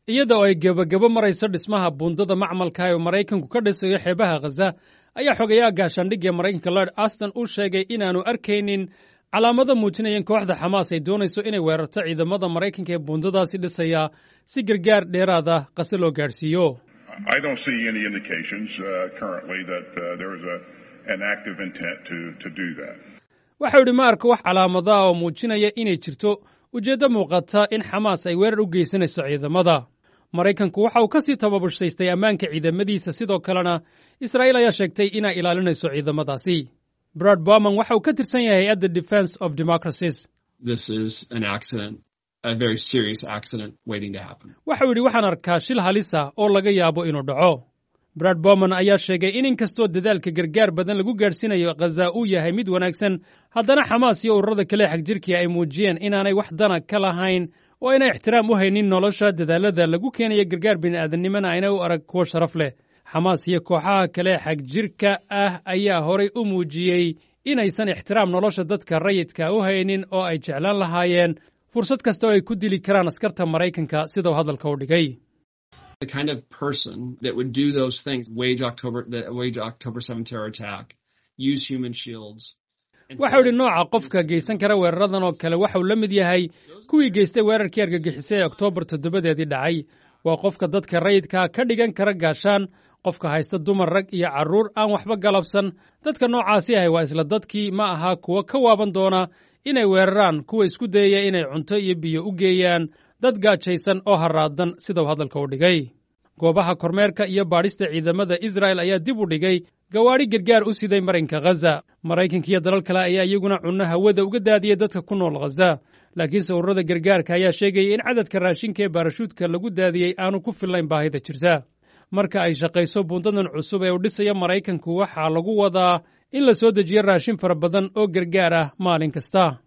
iyada oo ay gebagabo marayso dhismaha buundada macmalka ee maraykanku ka dhisayo xeebaha khaza ayaa xogayaha gaashaandhigga maraykanka lord aston uu sheegay inaanu arkaynin calaamado muujinaya in kooxda xamaas ay doonayso inay weerarto ciidamada maraykanka ee buundadaasi dhisaya si gargaar dheeraada qase loo gaadhsiiyo waxau idhi ma arko wax calaamadaah oo muujinaya inay jirto ujeeddo muuqata in xamaas ay weerar u geysanayso ciidamada maraykanku waxa uu ka sii tababushaystay ammaanka ciidamadiisa sidoo kalena israa'iil ayaa sheegtay inay ilaalinayso ciidamadaasi brad bowman waxa uu ka tirsan yahay hay-adda defense of democracies waxau yidhi waxaan arkaa shil halisa oo laga yaabo inuu dhaco brad bowman ayaa sheegay in inkastoo dadaalka gargaar badan lagu gaadhsiinayo khaza uu yahay mid wanaagsan haddana xamaas iyo ururada kale xagjirkii ay muujiyeen inaanay wax dana ka lahayn oo aynay ixtiraam u haynin nolosha dadaalada lagu keenayo gargaar bini'aadanimona ayna u arag kuwo sharaf leh xamaas iyo kooxaha kale xagjirka ah ayaa horay u muujiyey inaysan ixtiraam nolosha dadka rayidka u haynin oo ay jeclaan lahaayeen fursad kasta oo ay ku dili karaan askarta maraykanka sidau hadalka u dhigay waxau idhi nooca qofka geysan kara weeraradan oo kale waxau la mid yahay kuwii geystay weerarkii argagixisay ee oktoobar toddobadeedii dhacay waa qofka dadka rayidkaa ka dhigan kara gaashaan qofka haysta dumar rag iyo carruur aan waxba galabsan dadka noocaasi ahay waa isla dadkii ma aha kuwa ka waaban doona inay weeraraan kuwa isku dayaya inay cunto iyo biyo u geeyaan dad gaajaysan oo haraadan sidau hadalka u dhigay goobaha kormeerka iyo baadhista ciidamada israa'el ayaa dib u dhigay gawaadhi gargaar u siday marinka khaza maraykanka iyo dalal kale ayaa iyaguna cunno hawada uga daadiyey dadka ku nool khaza laakiinse ururada gargaarka ayaa sheegaya in cadadka raashinka ee baarashuudka lagu daadiyey aanu ku fillayn baahida jirta marka ay shaqayso buundadan cusub ee uu dhisayo maraykanku waxaa lagu wadaa in la soo dejiyo raashin fara badan oo gargaar ah maalin kasta